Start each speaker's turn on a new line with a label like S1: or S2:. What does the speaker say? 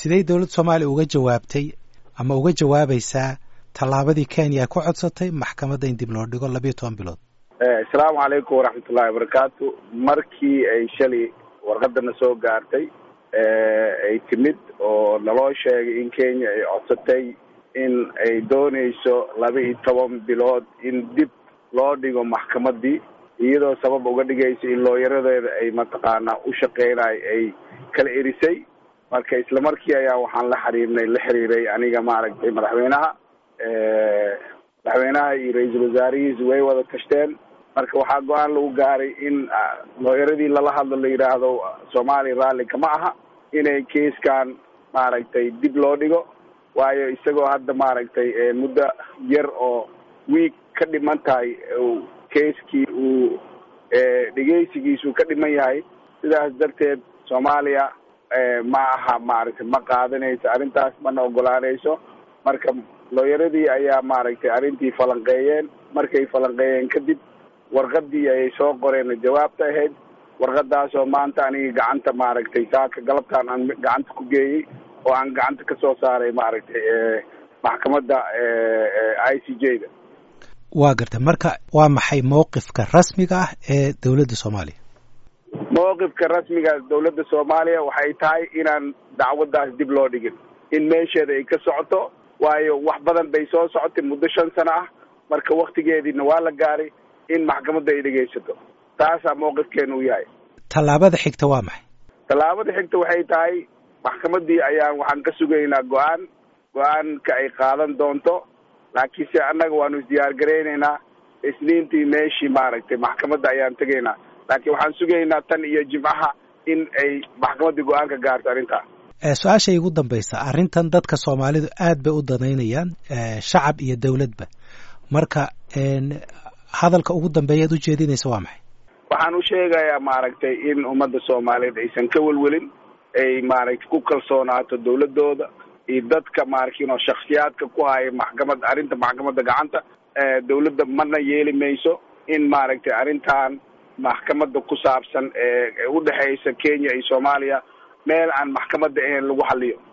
S1: sidey dowladda soomaaliya uga jawaabtay ama uga jawaabaysaa tallaabadii kenya ku codsatay maxkamadda in dib loo dhigo labiyo toban bilood
S2: asalaamu calaykum waraxmatullahi wabarakaatu markii ay shalay warqadana soo gaartay ay timid oo naloo sheegay in kenya ay codsatay in ay dooneyso laba iyo toban bilood in dib loo dhigo maxkamadii iyadoo sabab uga dhigaysa in looyaradeeda ay mataqaanaa u shaqeynayo ay kala erisay marka isla markii ayaa waxaan la xiriirnay la xiriiray aniga maaragtay madaxweynaha madaxweynaha iyo ra-iisul wasaarihiisu way wada tashteen marka waxaa go-aan lagu gaaray in looyaradii lala hadlo la yidhaahdo soomaaliya raalli kama aha inay keiskan maaragtay dib loo dhigo waayo isagoo hadda maaragtay muddo yar oo wiig ka dhiman tahay keiskii uu dhegeysigiisu ka dhiman yahay sidaas darteed soomaaliya ma aha maaragtay ma qaadanayso arrintaas mana ogolaanayso marka looyaradii ayaa maaragtay arrintii falanqeeyeen markay falanqeeyeen kadib warqadii ayay soo qoreen jawaabta ahayd warqadaasoo maanta aniga gacanta maaragtay saaka galabtaan aan gacanta ku geeyey oo aan gacanta ka soo saaray maaragtay maxkamadda i c j da
S1: waa garta marka waa maxay mawqifka rasmiga ah ee dowladda soomaaliya
S2: mawqifka rasmiga dowladda soomaaliya waxay tahay inaan dacwaddaas dib loo dhigin in meesheeda ay ka socoto waayo wax badan bay soo socotay muddo shan sano ah marka waktigeediina waa la gaaray in maxkamadda ay dhegaysato taasaa mawqifkeenu u yahay
S1: tallaabada xigta waa maxay
S2: tallaabada xigta waxay tahay maxkamadii ayaan waxaan ka sugaynaa go-aan go-aanka ay qaadan doonto laakiinse annaga waanu isdiyaar garaynaynaa isniintii meeshii maaragtay maxkamadda ayaan tegaynaa laakiin waxaan sugaynaa tan iyo jimcaha in ay maxkamaddii go-aan ka gaarto arrintaa
S1: su-aasha igu dambaysa arrintan dadka soomaalidu aad bay u danaynayaan shacab iyo dowladba marka hadalka ugu dambeeya ad ujeedinaysa waa maxay
S2: waxaan u sheegayaa maaragtay in ummadda soomaaliyeed aysan ka welwelin ay maaragtay ku kalsoonaato dowladooda iyo dadka maaragtay shaksiyaadka ku haya maxkamad arrinta maxkamadda gacanta dowladda mana yeeli mayso in maaragtay arrintan maxkamadda ku saabsan ee udhexeysa kenya iyo soomaaliya meel aan maxkamadda ahayn lagu xaliyo